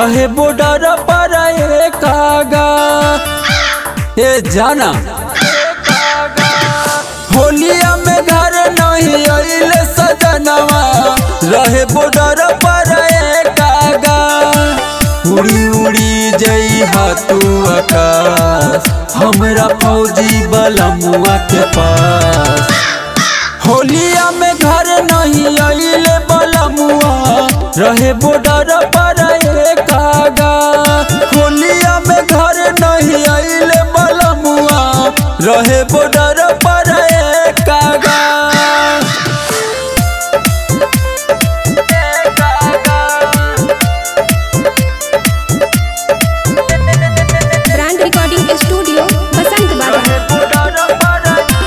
रहे बॉर्डर पर कागा ए जाना होलिया में घर नहीं अइले सजनवा रहे बॉर्डर पर कागा उड़ी उड़ी जई तू आकाश हमरा फौजी बलमुआ के पास होलिया में घर नहीं अइले बलमुआ रहे बॉर्डर पर कागा होलिया में घर नहीं अइले बलमुआ रहे बॉर्डर पर कागा ब्रांड रिकॉर्डिंग स्टूडियो बसंत बाजार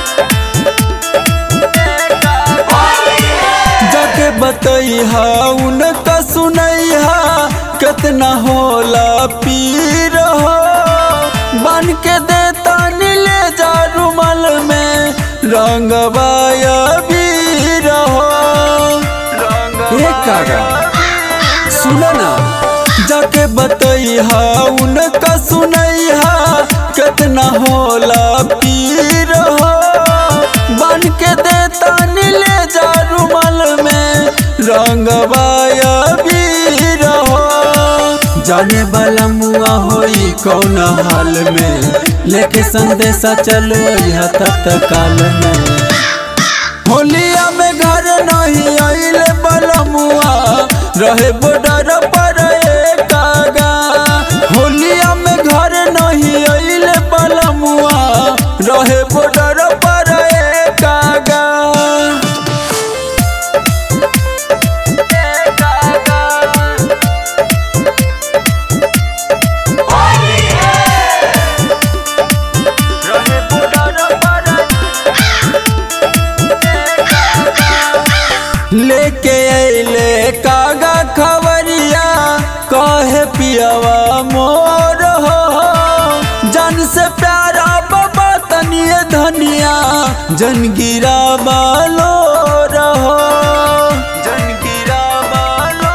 जाके बतैहा उनका सुनैहा कितना होला पीर हो बन के देता नीले जा रुमाल में रंगवाया बीर हो ये कागा सुनो ना जाके बतैहा उनका सुनैहा कितना होला पीर हो बन के देता नीले जा रुमाल में रंगवाया बीर हो जाने वाला मुआ होई कौन हाल में लेके संदेशा चलो यह तत्काल में होलिया में घर नहीं आइले बलमुआ रहे बॉर्डर पर कागा होलिया में घर नहीं आइले बलमुआ रहे बॉर्डर पर कागा रहे बॉर्डर पर लेके अइले कागा खबरिया कहे पियावा मोर हो जन से प्यारा बाबा तनिए धनिया जन गिरा बालो रहो जन गिरा बालो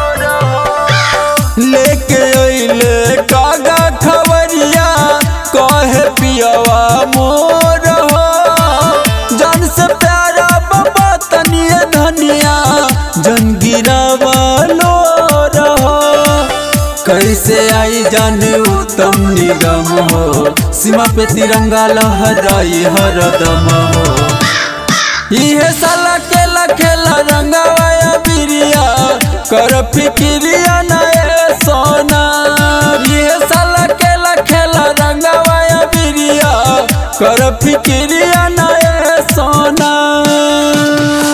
रहो लेके अइले कागा खबरिया कहे पियावा मोर हो जन से प्यारा बाबा तनिए धनिया जन गिरावालो रहो कैसे आई जाने उत्तम निगम हो सीमा पे तिरंगा लहराई हरदम हो इहे साला केला खेला रंगावाया बिरिया कर फिकिरिया नए सोना इहे साला केला खेला रंगावाया बिरिया कर फिकिरिया नए Sona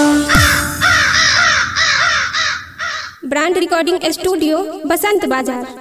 brand recording studio Basant बाजार